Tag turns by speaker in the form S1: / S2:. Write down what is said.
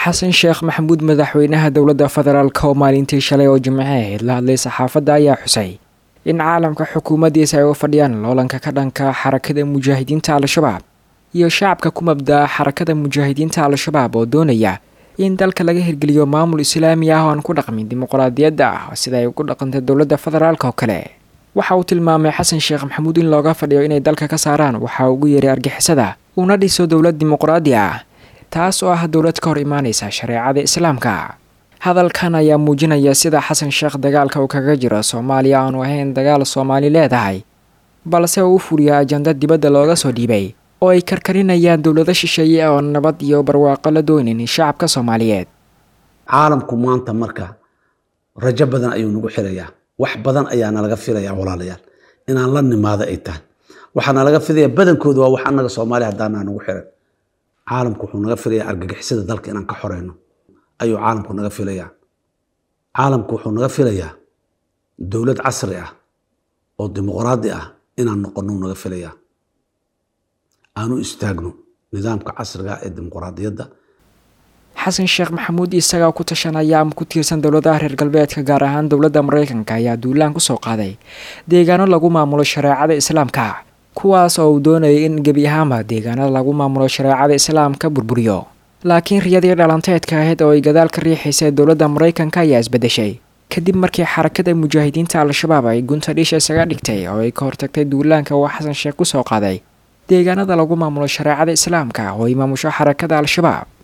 S1: xasan sheekh maxamuud madaxweynaha dowladda federaalk oo maalintii shalay oo jimce ahayd la hadlay saxaafadda ayaa xusay in caalamka xukuumaddiisa ay u fadhiyaan loolanka ka dhanka xarakada mujaahidiinta al-shabaab iyo shacabka ku mabdaa xarakada mujaahidiinta al-shabaab oo doonaya in dalka laga hirgeliyo maamul islaami ah oo aan ku dhaqmin dimuqraadiyadda ah sida ay ugu dhaqantay dowladda federaalk oo kale waxa uu tilmaamay xasan sheekh maxamuud in looga fadhiyo inay dalka ka saaraan waxa ugu yeeray argixisada uuna dhiso dowlad dimuqraadi ah taas oo ah dowlad ka hor imaanaysa shareecada islaamka hadalkan ayaa muujinaya sida xasan sheekh dagaalka uu kaga jiro soomaaliya aanu ahayn dagaal soomaali leedahay balse uu u fuliya ajanda dibadda looga soo dhiibay oo ay karkarinayaan dowlado shisheeye oo nabad iyo barwaaqo la doonaynin shacabka soomaaliyeed
S2: caalamku maanta marka rajo badan ayuu nagu xirayaa wax badan ayaa nalaga filayaa walaalayaal inaan la nimaado ay tahay waxaa nalaga filaya badankooda waa wax annaga soomaaliya haddaanaa nagu xiran caalamku wuxuu naga filayaa argagixisada dalka inaan ka xoreyno ayuu caalamku naga filayaa caalamku wuxuu naga filayaa dowlad casri ah oo dimuqraadi ah inaan noqono naga filayaa aanu istaagno nidaamka casriga ee dimuqraadiyadda
S1: xasan sheekh maxamuud isagaa ku tashanaya ama ku tiirsan dowladaha reer galbeedka gaar ahaan dowladda maraykanka ayaa duulaan kusoo qaaday deegaano lagu maamulo shareecada islaamka kuwaas oo uu doonayay in gebi ahaanba deegaanada lagu maamulo shareecada islaamka burburiyo laakiin riyadii dhalanteedka ahayd oo ay gadaal ka riixaysa dowladda maraykanka ayaa isbedeshay kadib markii xarakada mujaahidiinta al-shabaab ay gunta dhisha isaga dhigtay oo ay ka hortagtay duulaanka uu xasan sheekh kusoo qaaday deegaanada lagu maamulo shareecada islaamka oo ay maamusho xarakada al-shabaab